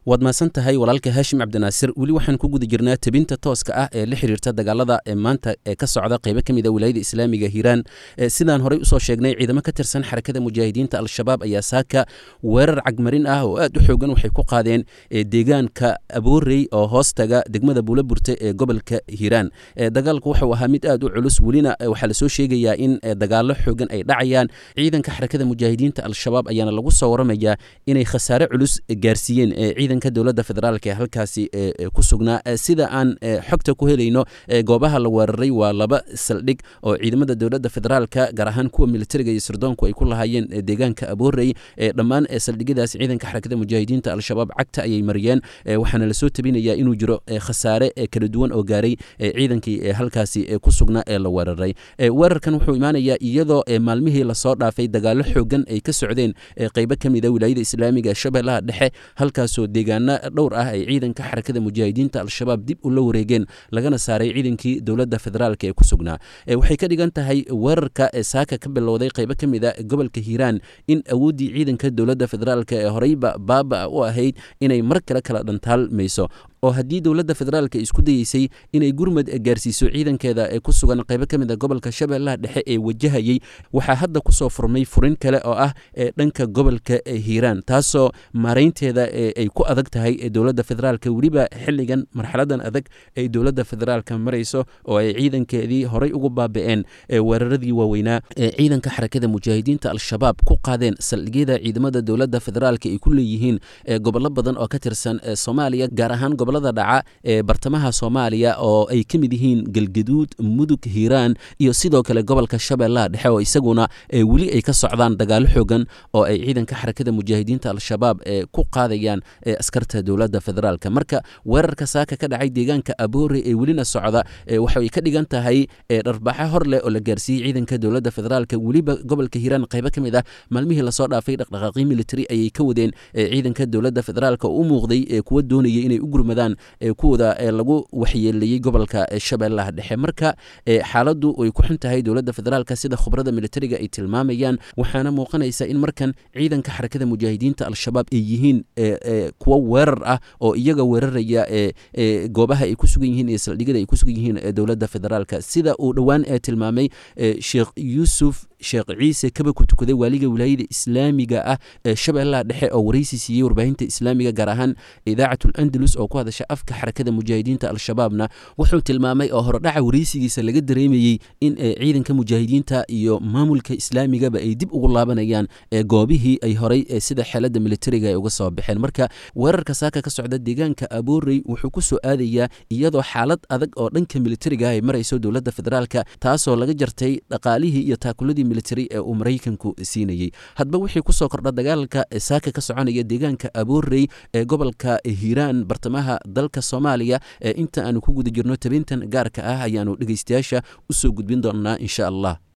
waad mahadsan tahay walaalka haashim cabdinaasir weli waxaan ku guda jirnaa tebinta tooska ah ee la xiriirta dagaalada ee maanta ee ka socda qeybo ka mid a wilaayada islaamiga hiiraan sidaan horey usoo sheegnay ciidamo ka tirsan xarakada mujaahidiinta al-shabaab ayaa saaka weerar cagmarin ah oo aad u xoogan waxay ku qaadeen deegaanka aboorey oo hoostaga degmada buulaburte ee gobolka hiiraan dagaalku wuxuu ahaa mid aad u culus welina waxaa lasoo sheegayaa in dagaalo xoogan ay dhacayaan ciidanka xarakada mujaahidiinta al-shabaab ayaana lagu soo waramayaa inay khasaare culus gaarsiiyeen ciidanka dowladda federaalk ee halkaasi ku sugnaa sida aan xogta ku helayno goobaha la weeraray waa laba saldhig oo ciidamada dowladda federaalka gaar ahaan kuwa militariga iyo sirdoonku ay ku lahaayeen deegaanka aboorey dhammaan saldhigyadaas ciidanka xarakada mujaahidiinta al-shabaab cagta ayay mariyeen waxaana lasoo tabinayaa inuu jiro khasaare kala duwan oo gaaray ciidankii halkaasi ku sugnaa ee la weeraray weerarkan wuxuu imaanayaa iyadoo maalmihii lasoo dhaafay dagaalo xoogan ay ka socdeen qeybo ka mid a wilaayada islaamiga ee shabeellaha dhexe halkaasoo deegaano dhowr ah ay ciidanka xarakada mujaahidiinta al-shabaab dib ula wareegeen lagana saaray ciidankii dowladda federaalk ee ku sugnaa waxay ka dhigan tahay weerarka saaka ka bilowday qeybo ka mid a gobolka hiiraan in awooddii ciidanka dowladda federaalk ee horeyba baaba u ahayd inay mar kale kala dhantaalmayso oo haddii dowladda federaalka isku dayeysay inay gurmad gaarsiiso ciidankeeda ee ku sugan qaybo ka mid a gobolka shabeellaha dhexe ee wajahayey waxaa hadda kusoo furmay furin kale oo ah dhanka gobolka hiiraan taasoo maaraynteeda ay ku adag tahay dowladda federaalka weliba xilligan marxaladan adag ay dowladda federaalka marayso oo ay ciidankeedii horey ugu baaba'een weeraradii waaweynaa ee ciidanka xarakada mujaahidiinta al-shabaab ku qaadeen saldhigyada ciidamada dowladda federaalka ay ku leeyihiin gobollo badan oo ka tirsan soomaaliya gaar ahaan gobolada dhaca ee bartamaha soomaaliya oo ay ka mid yihiin galgaduud mudug hiiraan iyo sidoo kale gobolka shabeellaha dhexe oo isaguna weli ay ka socdaan dagaalo xoogan oo ay ciidanka xarakada mujaahidiinta al-shabaab ku qaadayaan askarta dowladda federaalka marka weerarka saaka ka dhacay deegaanka aboore ee welina socda waxay ka dhigan tahay dharbaxo hor leh oo la gaarsiiyey ciidanka dowladda federaalka weliba gobolka hiiraan qaybo ka mid ah maalmihii lasoo dhaafay dhaqdhaqaaqyo military ayay ka wadeen ciidanka dowladda federaalka oo u muuqday kuwa doonaya inay u gurmadaan kuwooda lagu waxyeeleeyey gobolka shabeellaha dhexe marka xaaladdu way ku xun tahay dowladda federaalka sida khubrada militariga ay tilmaamayaan waxaana muuqanaysa in markan ciidanka xarakada mujaahidiinta al-shabaab ay yihiin kuwo weerar ah oo iyaga weeraraya goobaha ay ku sugan yihiin iyo saldhigyada ay ku sugan yihiin dowladda federaalka sida uu dhowaan tilmaamay sheekh yuusuf sheekh ciise kaba ku tukaday waaliga wilaayada islaamiga ah ee shabeellaha dhexe oo waraysi siiyey warbaahinta islaamiga gaar ahaan idaacatul andalus oo ku hadasha afka xarakada mujaahidiinta al-shabaabna wuxuu tilmaamay oo horodhaca waraysigiisa laga dareemayey in ciidanka mujaahidiinta iyo maamulka islaamigaba ay dib ugu laabanayaan goobihii ay horay sida xeelada militariga ay uga soo baxeen marka weerarka saaka ka socda deegaanka aboorey wuxuu ku soo aadayaa iyadoo xaalad adag oo dhanka militariga ay marayso dowladda federaalka taasoo laga jartay dhaqaalihii iyo taakuladii military ee uu maraykanku siinayey hadba wixii kusoo kordha dagaalka saaka ka soconaya deegaanka aboorey ee gobolka hiiraan bartamaha dalka soomaaliya ee inta aanu ku guda jirno tabintan gaarka ah ayaanu dhegeystayaasha usoo gudbin doonnaa insha allah